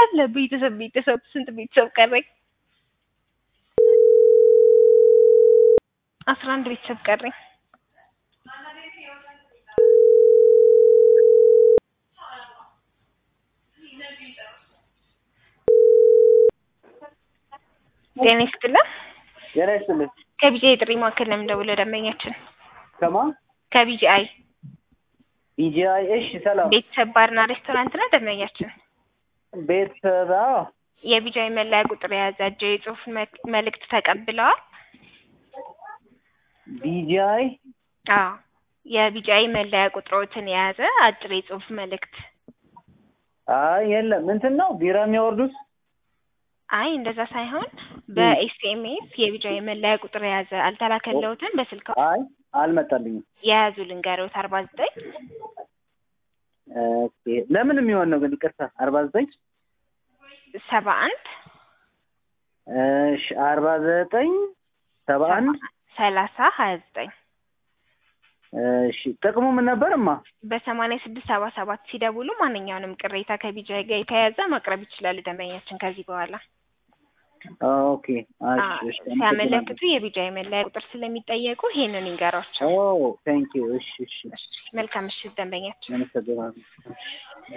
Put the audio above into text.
እንዳለ ቤተሰብ ቤተሰብ ስንት ቤተሰብ ቀረኝ? አስራ አንድ ቤተሰብ ቀረኝ። ጤና ይስጥልን። ጤና ይስጥልኝ። ከቢጂአይ ጥሪ ማዕከል ነው የምንደውለው ደንበኛችን ከማ ከቢጂአይ ቢጂአይ። እሺ ሰላም። ቤተሰብ ባርና ሬስቶራንት ነው ደንበኛችን። ቤተሰብ አዎ፣ የቢጂአይ መለያ ቁጥር የያዘ እጅ የጽሁፍ መ- መልእክት ተቀብለዋል? ቢጂአይ አዎ የቢጂአይ መለያ ቁጥሮችን የያዘ አጭር የጽሁፍ መልእክት። አይ የለም እንትን ነው ቢራ የሚያወርዱት አይ እንደዛ ሳይሆን በኤስኤምኤስ የቢጂአይ መለያ ቁጥር የያዘ አልተላከለውትም። በስልክ አይ አልመጣልኝም። የያዙ ልንገሮት አርባ ዘጠኝ ኦኬ ለምን የሚሆን ነው ግን ይቅርታ አርባ ዘጠኝ ሰባ አንድ እሺ አርባ ዘጠኝ ሰባ አንድ ሰላሳ ሀያ ዘጠኝ እሺ ጥቅሙ ምን ነበርማ? በሰማንያ ስድስት ሰባ ሰባት ሲደውሉ ማንኛውንም ቅሬታ ከቢጂአይ ጋር የተያያዘ ማቅረብ ይችላሉ ደንበኛችን ከዚህ በኋላ ኦኬ እሺ እሺ ሲያመለክቱ የቢጂአይ መለያ ቁጥር ስለሚጠየቁ ይሄንን ይንገሯቸው። ኦ ቴንክ ዩ እሺ እሺ መልካም ምሽት ደንበኛችን። አመሰግናለሁ።